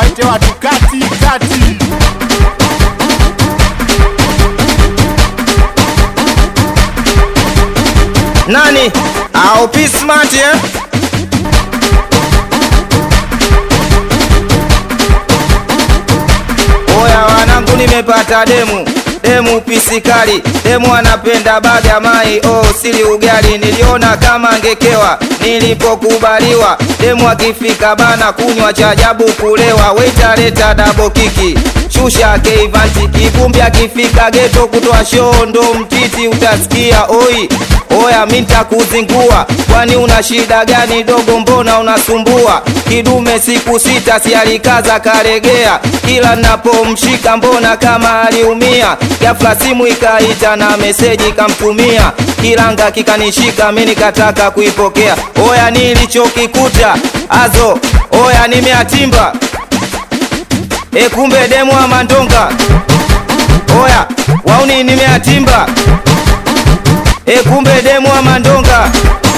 wote watu kati kati. Nani? Au P Smart eh? Oya wanangu, nimepata demu demu pisikali, demu anapenda baga mai, oh sili ugali, niliona kama ngekewa nilipokubaliwa. Demu akifika bana kunywa cha ajabu kulewa, waita leta dabo kiki shusha keivanti, kivumbi akifika geto kutoa shoo ndo mtiti, utasikia oi Oya minta kuzingua, kwani una shida gani dogo? Mbona unasumbua? Kidume siku sita si alikaza karegea, kila napomshika mbona kama aliumia. Ghafla simu ikaita na meseji kamtumia, kilanga kikanishika, mi nikataka kuipokea. Oya nilichokikuta azo, oya nimeatimba e, kumbe demu wa mandonga. Oya wauni nimeatimba E, kumbe demu wa mandonga,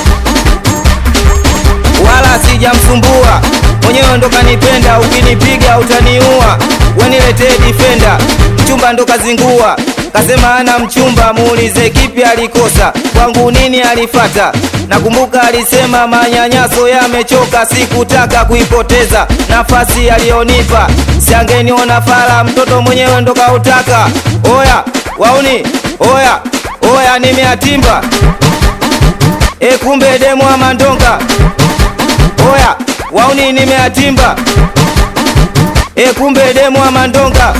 wala sijamsumbua mwenyewe, ndo kanipenda. Ukinipiga utaniua, weniletee difenda. Mchumba ndo kazingua, kasema ana mchumba, muulize kipi alikosa, kwangu nini alifata. Nakumbuka alisema manyanyaso yamechoka, sikutaka kuipoteza nafasi aliyonipa, siangeniona fala, mtoto mwenyewe ndo kautaka. Oya wauni, oya oya nimeatimba e, kumbe demu wa mandonga. Oya wauni nimeatimba e, kumbe demu wa mandonga.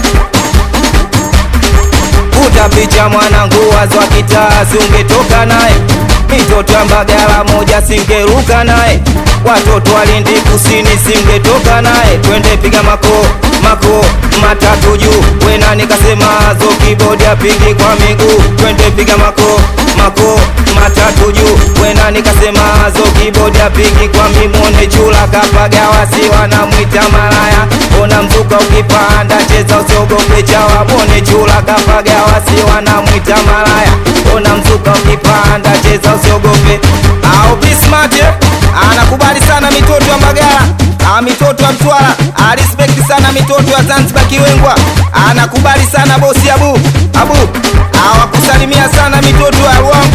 Kuta picha mwanangu, wazo wa kitaa, ungetoka naye mitoto ya Mbagala moja singeruka naye, watoto walindi kusini singetoka naye, twende piga mako mako matatu juu, wena nikasema zo kibodi apigi kwa miguu, twende piga mako mako matatu juu, wena nikasema zo kibodi apigi kwa mimone chula kapaga wasi wanamwita malaya, ona mzuka ukipanda cheza usiogope chawa, mone chula kapaga wasi wanamwita malaya, ona mzuka ukipanda cheza usiogope. Au Bismart anakubali sana mitoto ya Mbagala, ah, mitoto ya Mtwara, arispekti sana mitoto ya Zanzibar Kiwengwa, anakubali sana bosi Abu Abu, awakusalimia sana mitoto ya Ruangwa